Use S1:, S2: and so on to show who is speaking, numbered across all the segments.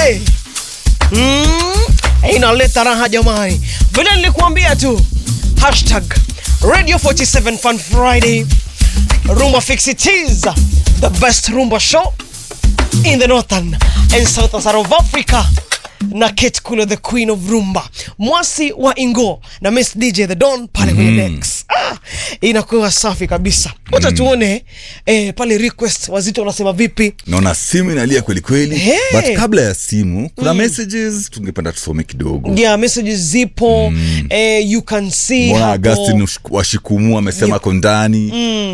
S1: hey. mm, inaleta raha jamani vile nilikuambia tu hashtag radio 47 fun friday rumba fix it is the best rumba show in the northern and southern side of africa na Kate Kulo the queen of rumba mwasi wa ingo na miss dj the don pale kwenye decks ah, inakuwa safi kabisa wacha tuone eh, pale request wazito wanasema vipi
S2: naona simu inalia kweli kweli
S1: Hey.
S2: but kabla ya simu kuna messages tungependa tusome kidogo
S1: yeah messages zipo eh, you can see
S2: mbona
S1: hapo.
S2: agustin Ush- washikumu amesema ako ndani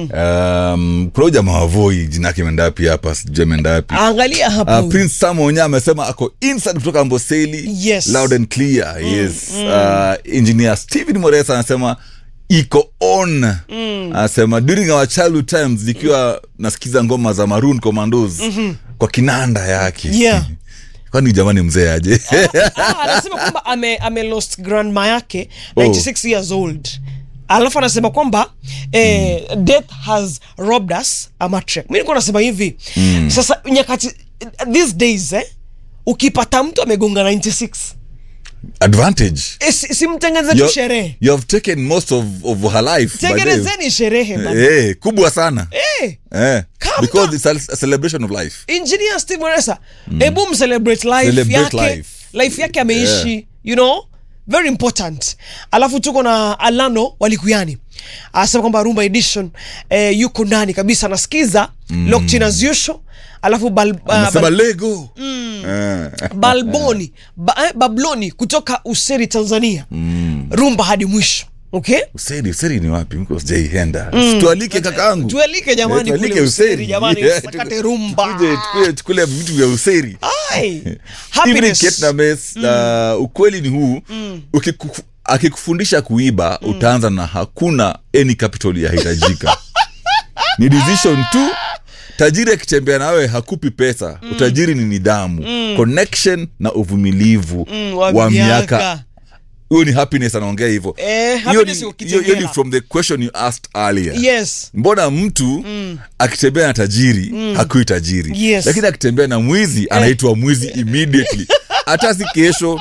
S2: um, kuna huyu jamaa wavoi jina yake mendapi hapa sijui mendapi
S1: angalia hapo
S2: Uh, prince samonya amesema ako inside kutoka amboseli
S1: Yes.
S2: loud and clear yes Uh, engineer stephen moresa anasema iko on anasema during our childhood times nikiwa nasikiza ngoma za maroon commandos kwa kinanda yake
S1: Yeah.
S2: kwani jamani mzee aje
S1: Ah, anasema kwamba ame, ame lost grandma yake
S2: Oh.
S1: 96 years old alafu anasema kwamba eh, death has robbed us a matriarch. mi nikuwa nasema hivi sasa nyakati these days eh, ukipata mtu amegonga 96
S2: advantage
S1: eh, si- simtengeneze tu
S2: You-
S1: sherehe
S2: you have taken most of, of her life by the-
S1: tengenezeni sherehe bana.
S2: Eh, kubwa sana
S1: Eh,
S2: eh,
S1: Calm
S2: because
S1: down.
S2: it's a, a celebration of life
S1: engineer steve Moresa hebu mcelebrate life
S2: Celebrate
S1: yake
S2: life.
S1: life yake ameishi
S2: Yeah.
S1: you know very important alafu tuko na alano walikuyani anasema kwamba rumba edition eh, yuko ndani kabisa anasikiza mm. locked as usual alafu bal, uh,
S2: anasema
S1: bal,
S2: lego Eh.
S1: balboni ba, eh, babloni kutoka useri tanzania mm. rumba hadi mwisho okay
S2: useri useri ni wapi mko sijaienda tualike kakaangu
S1: tualike jamani
S2: Eh,
S1: kule
S2: tualike
S1: useri jamani
S2: Yeah,
S1: sakate
S2: tuku-
S1: rumba
S2: tukuje- tukuje tukule vitu vya useri
S1: Ai,
S2: Evening
S1: happiness.
S2: Kate na Mess, uh, ukweli ni huu ukiku- akikufundisha kuiba utaanza na hakuna any capital yahitajika ni decision tu tajiri akitembea nawe hakupi pesa utajiri ni nidhamu connection na uvumilivu
S1: Mm,
S2: wa miaka
S1: miaka.
S2: huyo ni happiness anaongea hivyo
S1: Eh,
S2: Hiyo
S1: happiness
S2: ni-
S1: ukitengela.
S2: hiyo- hiyo ni from the question you asked earlier
S1: yes
S2: mbona mtu akitembea na tajiri hakui tajiri
S1: Yes.
S2: lakini akitembea na mwizi anaitwa mwizi immediately hata si kesho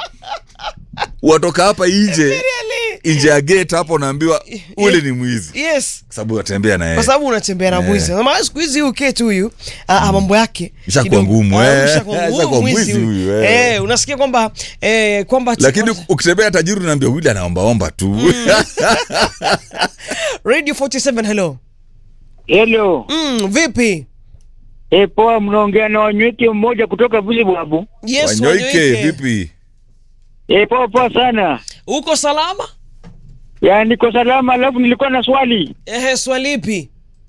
S2: watoka hapa nje
S1: Really?
S2: nje ya gate hapo unaambiwa ule ni mwizi
S1: yes
S2: kwa sababu unatembea na
S1: kwa
S2: yeye
S1: sababu unatembea na
S2: Eh.
S1: mwizi Maana siku hizi huyu ketu huyu ah, ah, mambo yake
S2: Ishakuwa
S1: kidogo-
S2: ngumu,
S1: ah,
S2: eh.
S1: ishakuwa ngumu.
S2: Ishakuwa
S1: Huyu
S2: mwizi huyu, eh.
S1: Eh, unasikia kwamba eh, kwamba
S2: lakini ukitembea tajiri unaambia wili anaombaomba tu
S1: radio 47 hello
S3: Hello.
S1: mm, vipi
S3: E, poa, mnaongea na wanyweke mmoja kutoka vile bwabu.
S1: yes
S2: wanyoike
S1: Wanyoike.
S2: vipi
S3: E, poa poa sana.
S1: uko salama
S3: Ya niko salama, alafu nilikuwa na swali.
S1: ehe swalipi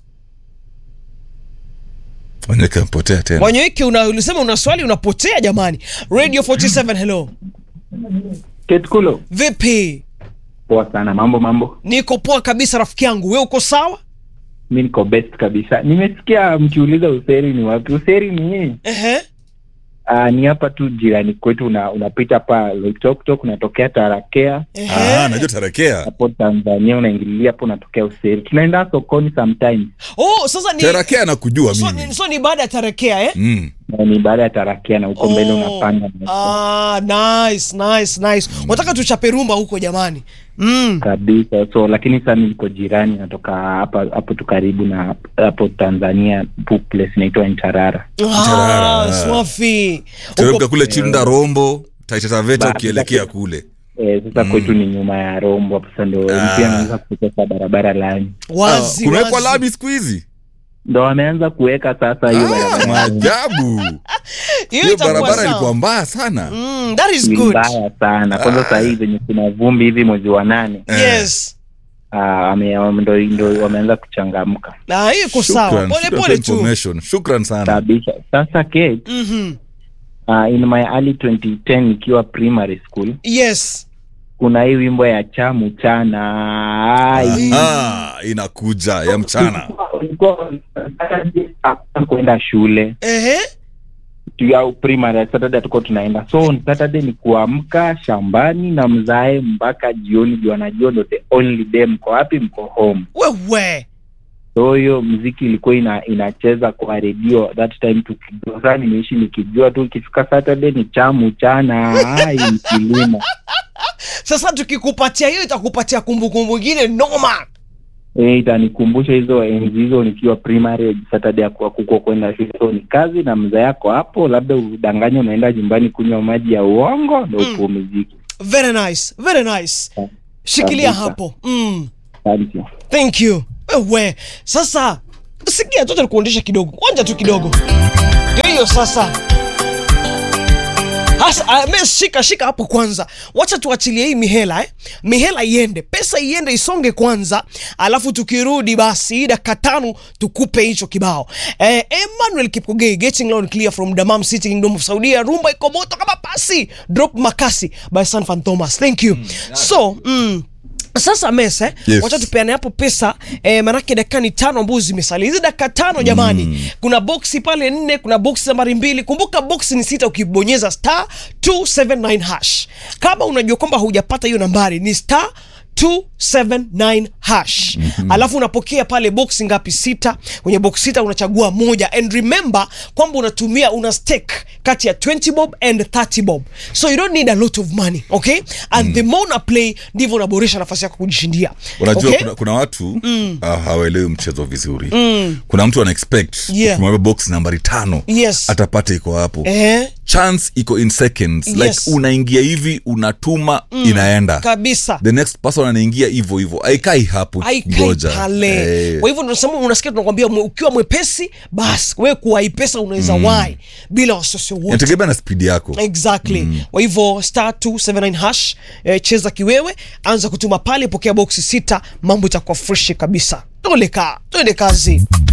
S2: wanyoike mpotea tena
S1: wanyoike una, ulisema una swali unapotea jamani radio 47 hello
S4: Ketkulo.
S1: vipi
S4: Poa sana. Mambo mambo.
S1: niko poa kabisa rafiki yangu we uko sawa
S4: Mi niko best kabisa. Nimesikia mkiuliza useri ni wapi. Useri ni
S1: ehe
S4: uh, ni hapa tu jirani kwetu, una, unapita pa Loitoktok unatokea Tarakea
S1: ehe
S2: Ah, najua tarakea
S4: hapo Tanzania, unaingililia hapo unatokea Useri. Tunaenda sokoni sometimes
S1: oh sasa ni
S2: tarakea nakujua
S1: so,
S2: mimi
S1: ni, so ni baada ya tarekea eh
S2: mm.
S4: na ni baada ya Tarakea na huko mbele
S1: Oh.
S4: unapanda
S1: Ah, nice, nice, nice. Wataka tuchape rumba huko jamani. Mm.
S4: kabisa. So lakini sasa niko jirani, natoka hapa hapo tu karibu na hapo Tanzania, pu- place inaitwa Ntarara.
S1: Ah,
S2: Tarara.
S1: swafi.
S2: teremka
S1: Huko-
S2: kule chilunda rombo taita taveta
S4: Ba-
S2: ukielekea kule
S4: Eh, sasa kwetu ni nyuma ya Rombo hapo, sasa ndo
S2: Ah.
S4: pia naanza kutoka barabara lami
S1: Wazi,
S2: Ah, kumewekwa
S1: wazi.
S2: lami siku hizi
S4: ndo wameanza kuweka sasa hiyo
S2: Ah,
S4: barabara
S2: maajabu
S1: Hiyo
S2: hiyo
S1: itakuwa
S2: barabara
S1: sawa.
S2: ilikuwa mbaya sana
S1: Mm, that is
S4: ni
S1: good.
S4: mbaya sana kwanza
S2: Ah.
S4: saa hii zenye kuna vumbi hivi mwezi wa nane
S2: Eh.
S1: Yes.
S4: ah, ame- ndo, ndo wameanza kuchangamka
S1: Na hiyo iko sawa.
S2: Shukran,
S1: Pole
S2: shukran
S1: pole
S2: for
S1: tu.
S2: information. shukran sana
S4: kabisa sasa Kate,
S1: Mhm.
S4: ah, in my early 2010 nikiwa primary school
S1: Yes.
S4: kuna hii wimbo ya chamu chana Ai.
S2: Ah, inakuja ya mchana
S4: Ulikuwa- hakuna kwenda shule
S1: Ehe.
S4: ya primary Saturday tuko tunaenda so on Saturday ni kuamka shambani na mzae mpaka jioni juu anajua ndo the only day mko wapi mko home
S1: Wewe.
S4: so hiyo mziki ilikuwa ina, inacheza kwa redio that time tukijua saa nimeishi nikijua tu ikifika saturday ni chamu chana ai ni kilimo
S1: sasa tukikupatia hiyo itakupatia kumbukumbu ingine noma
S4: Eh, itanikumbusha hizo enzi hizo nikiwa primary saturday akuwa kuko kwenda shule so ni kazi na mza yako hapo labda udanganya unaenda nyumbani kunywa maji ya uongo ndo
S1: Mm.
S4: upumziki
S1: very nice very nice shikilia
S4: Kabisa.
S1: hapo mm.
S4: asante
S1: thank you wewe sasa sikia tu nikuondesha kidogo kwanja tu kidogo ndio hiyo sasa Hasa, ah, me shika shika hapo kwanza wacha tuachilie hii mihela eh? mihela iende pesa iende isonge kwanza alafu tukirudi basi hii dakika tano tukupe hicho kibao eh, emmanuel kipkogei getting loud clear from damam city kingdom of saudia rumba iko moto kama pasi drop makasi by san fan thomas thank you so mm, sasa mese
S2: Yes.
S1: wacha tupeane hapo pesa eh, manake dakika ni tano ambazo zimesalia hizi dakika tano jamani mm. kuna boksi pale nne kuna boksi nambari mbili kumbuka boksi ni sita ukibonyeza star 279 hash kama unajua kwamba hujapata hiyo nambari ni star 279 hash mm-hmm. alafu unapokea pale boksi ngapi sita kwenye box sita unachagua moja and remember kwamba unatumia una stake kati ya 20 bob and 30 bob so you don't need a lot of money okay and mm. the more una play ndivyo unaboresha nafasi yako kujishindia
S2: unajua
S1: okay?
S2: kuna, kuna watu mm. uh, hawaelewi mchezo vizuri mm. kuna mtu ana expect
S1: Yeah.
S2: ukimwambia box nambari tano
S1: Yes.
S2: atapata iko hapo
S1: eh,
S2: chance iko in seconds
S1: Yes.
S2: like unaingia hivi unatuma mm. inaenda
S1: kabisa
S2: the next person anaingia hivyo hivyo aikai hapo
S1: aikai
S2: ngoja
S1: pale
S2: Eh.
S1: kwa hivyo tunasema unasikia tunakwambia mwe- ukiwa mwepesi basi we kuwai pesa unaweza mm. wai bila wasiwasi wote
S2: inategemea na spidi yako
S1: exactly kwa hivyo star 279 hash eh, cheza kiwewe anza kutuma pale pokea boksi sita mambo itakuwa freshi kabisa toleka tuende kazi